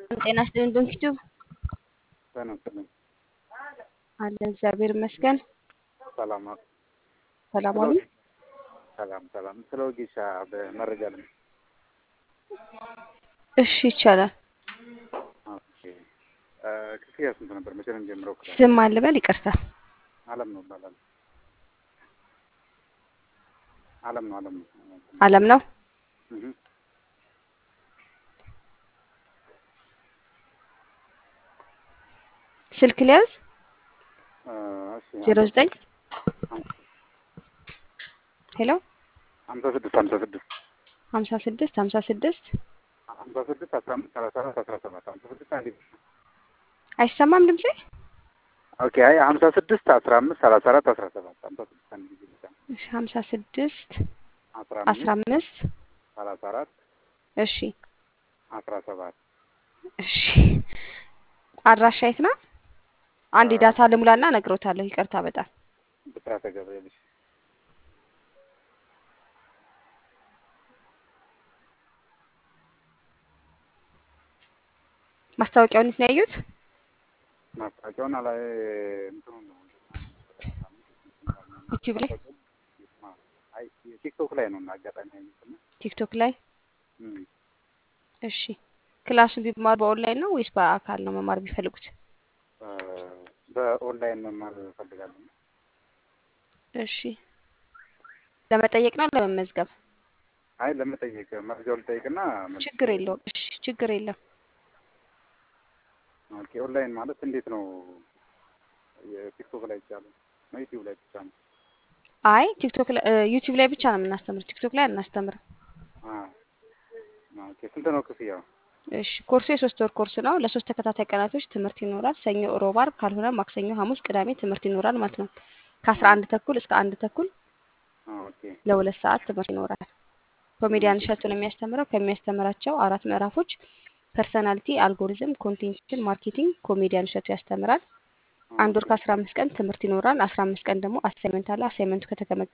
ጤና ይስጥልኝ ዶንኪቱ ጤና ይስጥልኝ። አለ እግዚአብሔር ይመስገን። ሰላም ነው። ሰላም ዋሉ። ሰላም ሰላም። ስለ ወጌሻ በመረጃ ለም እሺ ይቻላል። ኦኬ እ ክፍያ ስንት ነበር? መቼ ነው የሚጀምረው? ክፍያ ስም አልበል ይቅርታ። አለም ነው ይባላል። አለም ነው አለም ነው። አለም ነው። እህ ስልክ ሊያዝ እ እሺ ዜሮ ዘጠኝ ሄሎ ሀምሳ ስድስት ሀምሳ ስድስት ሀምሳ ስድስት ሀምሳ ስድስት ሀምሳ ስድስት አስራ አምስት ሰላሳ አራት አስራ ሰባት ሀምሳ ስድስት አንዴ አይሰማም ድምጼ? ኦኬ አይ ሀምሳ ስድስት አስራ አምስት ሰላሳ አራት አስራ ሰባት ሀምሳ ስድስት አንድ ጊዜ ብቻ እሺ ሀምሳ ስድስት አስራ አስራ አምስት አምስት ሰላሳ አራት እሺ አስራ ሰባት እሺ አድራሻ የት ነው? አንድ ዳታ ልሙላና እነግሮታለሁ። ይቅርታ በጣም ብስራተ ገብርኤል እሺ ማስታወቂያውን የት ነው ያዩት? ማስታወቂያውን አላ እንትኑ ነው ዩቲዩብ ላይ አይ ቲክቶክ ላይ ነው እና አጋጣሚ ያየሁት እና ቲክቶክ ላይ እም እሺ ክላሱን ቢማር በኦንላይን ነው ወይስ በአካል ነው መማር ቢፈልጉት? እ በኦንላይን መማር እፈልጋለሁ። እሺ ለመጠየቅ ነው ለመመዝገብ? አይ ለመጠየቅ መረጃው ልጠይቅና መልስ ችግር የለውም። እሺ ችግር የለም። ኦኬ ኦንላይን ማለት እንዴት ነው? የቲክቶክ ላይ ብቻ ነው ነው ዩቲዩብ ላይ ብቻ ነው? አይ ቲክቶክ ላይ እ ዩቲዩብ ላይ ብቻ ነው የምናስተምር። ቲክቶክ ላይ አናስተምርም። አ ኦኬ ስንት ነው ክፍያው? እሺ ኮርሱ የሶስት ወር ኮርስ ነው። ለሶስት ተከታታይ ቀናቶች ትምህርት ይኖራል። ሰኞ፣ ሮብ፣ ዓርብ ካልሆነ ማክሰኞ፣ ሐሙስ፣ ቅዳሜ ትምህርት ይኖራል ማለት ነው። ከአስራ አንድ ተኩል እስከ አንድ ተኩል ኦኬ ለሁለት ሰዓት ትምህርት ይኖራል። ኮሜዲያን እሸቱ ነው የሚያስተምረው። ከሚያስተምራቸው አራት ምዕራፎች ፐርሰናሊቲ፣ አልጎሪዝም፣ ኮንቴንሽን ማርኬቲንግ ኮሜዲያን እሸቱ ያስተምራል። አንድ ወር ከአስራ አምስት ቀን ትምህርት ይኖራል። አስራ አምስት ቀን ደግሞ አሳይመንት አለ። አሳይመንቱ ከተገመገመ